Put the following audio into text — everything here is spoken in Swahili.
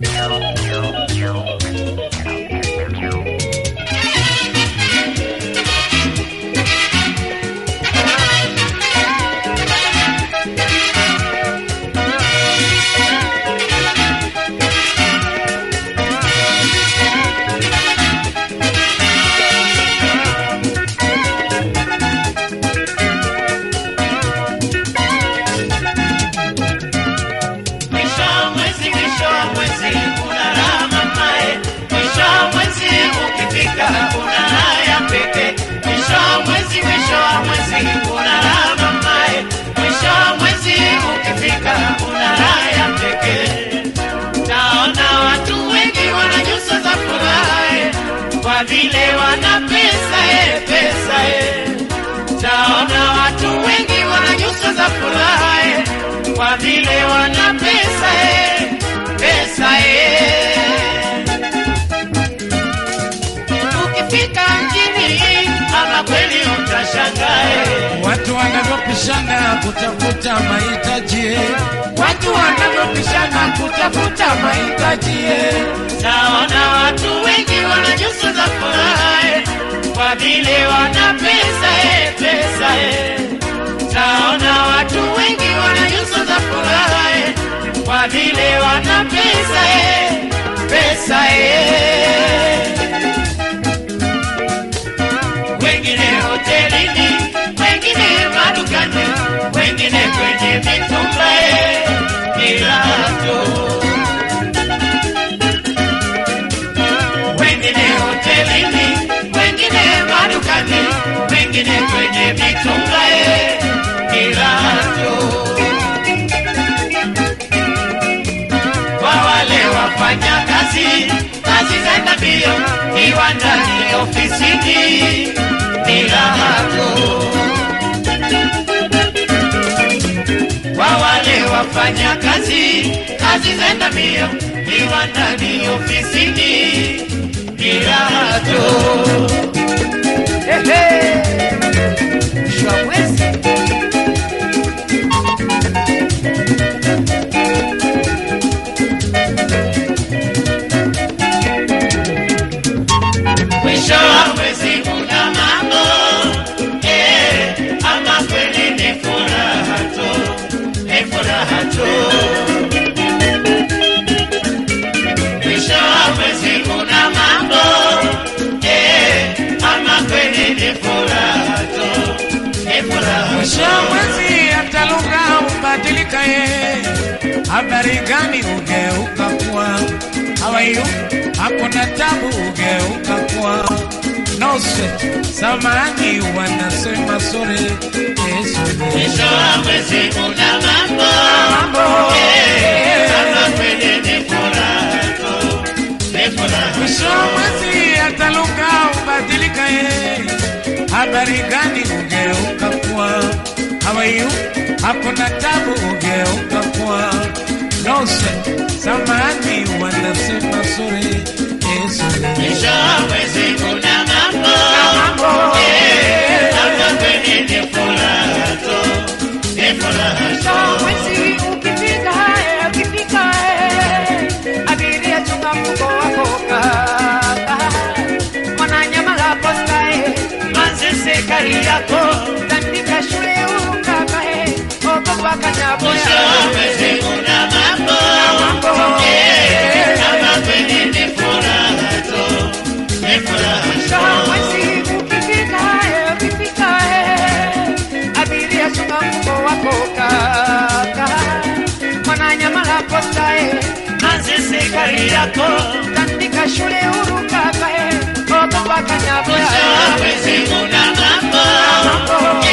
Mwisho wa mwezi, mwisho wa mwezi, kuna raha mamae. Mwisho wa mwezi ukifika, kuna raha ya pekee. Mwisho wa mwezi, mwisho wa mwezi, kuna raha mamae. Mwisho wa mwezi ukifika, kuna raha ya pekee. Naona watu wengi wana nyuso za furaha eh, kwa vile wana pesa eh, pesa eh. Taona watu wengi wana nyuso za furaha eh, kwa vile wana pesa eh, pesa eh. Ukifika mjini ama kweli utashangaa eh. Watu wanavyopishana kutafuta mahitaji, watu wanavyopishana kutafuta mahitaji eh. Naona watu wengi wana nyuso za furaha eh, kwa vile wana pesa eh, pesa eh. Naona watu wengi wana nyuso za furaha eh, kwa vile wana pesa eh, pesa eh. Wengine hotelini, wengine madukani, wengine kwenye mitumba eh, vilato wengine hotelini, wengine madukani, wengine kwenye mitumba eh, vilato kwa wale wafanya kazi kazi zenda mbio viwandani ofisini ni raha tu kwa wale wafanya kazi kazi zenda mbio viwandani ofisini ni raha tu Shwawezi. mwisho wa mwezi kuna mambo eh, ama kweli ni furaha tu, ni furaha tu. Mwisho wa mwezi kuna mambo eh, ama kweli ni furaha tu, ni furaha mwisho wa mwezi hata lugha hubadilika, ye habari gani ugeuka kuwa hawayu, hakuna tabu ugeuka kuwa no sweat, samani wanasema sore Yesu Mwisho wa mwezi kuna mambo eh, ama kweli ni furaha tu, ni furaha mwisho wa mwezi hata lugha hubadilika, ye habari gani ugeuka kuwa hawayu, hakuna tabu ugeuka kuwa no sweat, samani wanasema sore Yesu Mwisho wa mwezi kuna mambo eh, ama kweli ni furaha tu, ni furaha tu. Mwezi ukifika, eh, ukifika, eh, abiria chunga mfuko wako kaka. Mwananyamala posta, eh, Manzese Kariako, tandika shule huru kaka, eh, ogopa kanyaboya. mwisho wa mwezi kuna mambo eh, ama kweli ni furaha tu, ni furaha Mwisho wa mwezi ukifika, eh, ukifika, eh, abiria chunga mfuko wako kaka. Mwananyamala posta, eh, Manzese Kariako, tandika shule huru kaka, eh, ogopa kanyaboya. mwisho wa mwezi kuna mambo